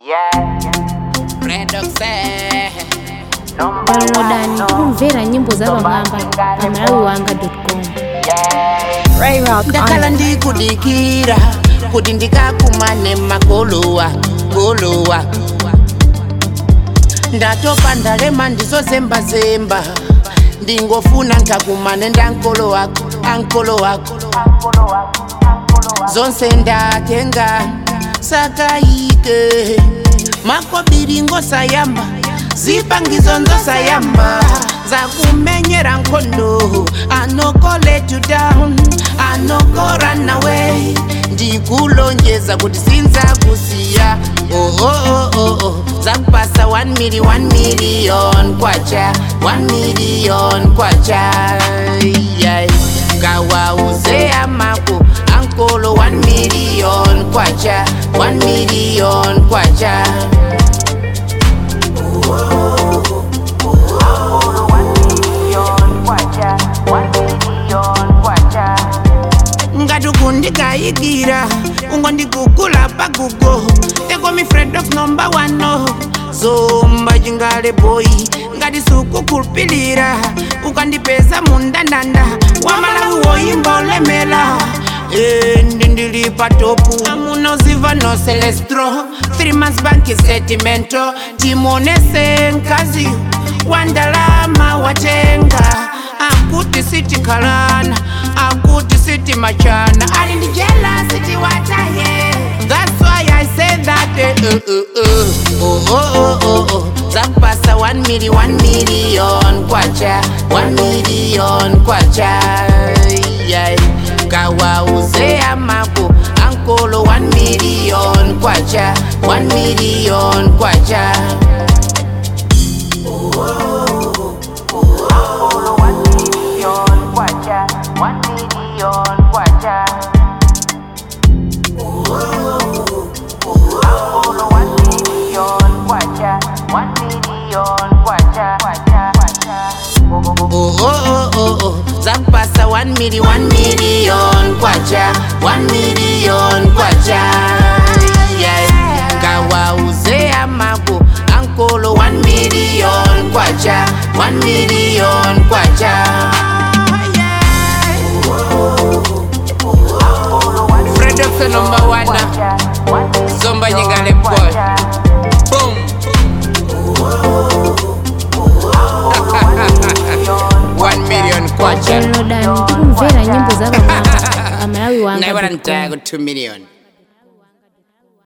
balongodani tikumvera nyimbo za pamwamba pa malawiwanga.com ndakhala ndikudikira kuti ndikakumane makolowa kolowa ndatopa ndalema ndizozembazemba ndingofuna nkakumane ndankolo wako ankolo wako zonse ndatenga sakayike makobiringo sayamba zipangizo nzosayamba zakumenyera nkhondo anoko let you down anoko run away ndikulonjeza kuti sinzakusiya oh, oh, oh, oh, oh. zakupasa 1 million 1 million kwacha 1 million kwacha yeah. kawauze amako ankolo 1 million kwacha 1 million kwacha ngati kundikayikira ungondikugula pagugo tekomi friend of number one no zomba chingale boy ngati sukukhulupilira ukandipeza mundandanda wamalawi woyimba olemela endi ndili patopu amunoziva no celestro three months bank setimento timonese nkazi wandalama watenga akuti sitikhalana akuti siti machana ali ndi jela siti wataye that's why i say that eh, uh, uh, uh. Oh, oh, oh, oh, oh. zakupasa 1 million 1 million kwacha 1 million kwacha yeah. kawauze amako ankolo 1 million kwacha 1 million kwacha oh, oh, oh, oh, oh. zakupasa 1 million 1 million kwacha 1 million kwacha yeah. kawauze amako ankolo 1 million kwacha 1 million kwacha Fred of the number one Zomba nyingale boy Boom One million kwacha balongodani tikumvera nyimbo za pamwamba pa malawiwanga.com Naibara ntago 2 million